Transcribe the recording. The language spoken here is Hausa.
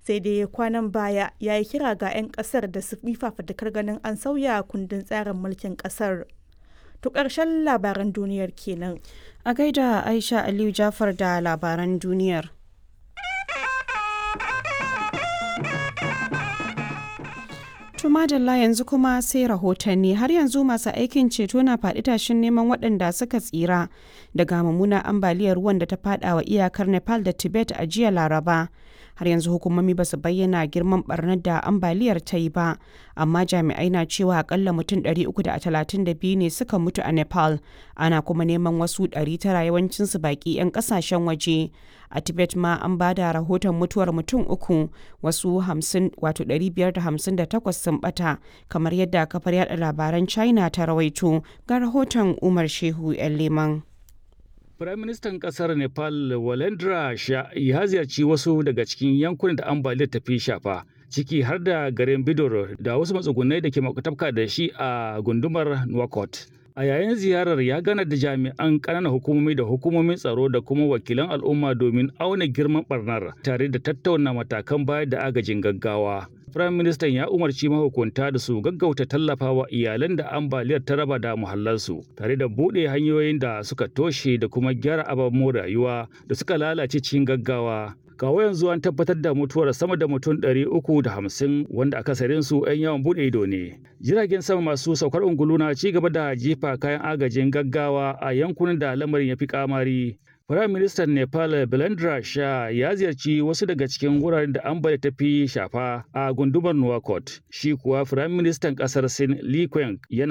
sai dai kwanan baya ya yi kira ga 'yan kasar da su yi fafatakar ganin an sauya kundin tsarin mulkin kasar to ƙarshen labaran duniyar kenan a gaida aisha aliyu jafar da labaran duniyar madalla yanzu kuma sai rahotanni har yanzu masu aikin ceto na faɗi tashin neman waɗanda suka tsira daga mummunar ambaliyar ruwan da ta faɗa wa iyakar nepal da tibet a jiya laraba har yanzu hukumomi ba su bayyana girman barnar da ambaliyar ta yi ba amma jami'ai na cewa akalla mutum 332 ne suka mutu a nepal ana kuma neman wasu 900 yawancinsu baki 'yan kasashen waje a tibet ma an ba da rahoton mutuwar mutum uku wasu 558 sun bata kamar yadda kafar yada labaran china ta rawaito ga rahoton umar shehu 'yan leman Firaministan ƙasar Nepal Walendra Shah ya ziyarci wasu daga cikin yankunan da ambaliyar ta fi shafa, ciki har da garin Bidor da wasu matsugunai da ke makwatafka da shi a gundumar Nouakchott. A yayin ziyarar ya gana da jami'an ƙananan hukumomi da hukumomin tsaro da kuma wakilan al'umma domin auna girman barnar tare da tattauna matakan bayar da agajin gaggawa. Firayim Ministan ya umarci mahukunta da su gaggauta tallafawa iyalan da ambaliyar ta raba da muhallansu tare da buɗe hanyoyin da suka toshe da kuma gyara ababen rayuwa da suka lalace cikin gaggawa. Kawo yanzu an tabbatar da mutuwar sama da mutum ɗari uku da hamsin wanda akasarin su 'yan yawon buɗe ido ne. Jiragen sama masu saukar ungulu na ci gaba da jefa kayan agajin gaggawa a yankunan da lamarin ya fi kamari. Firayim Ministan Nepal Belendra Shah ya ziyarci wasu daga cikin wuraren da ambaliya ta fi shafa a gundumar Nouakchott. Shi kuwa Firayim Ministan ƙasar Sin Li Qiang yana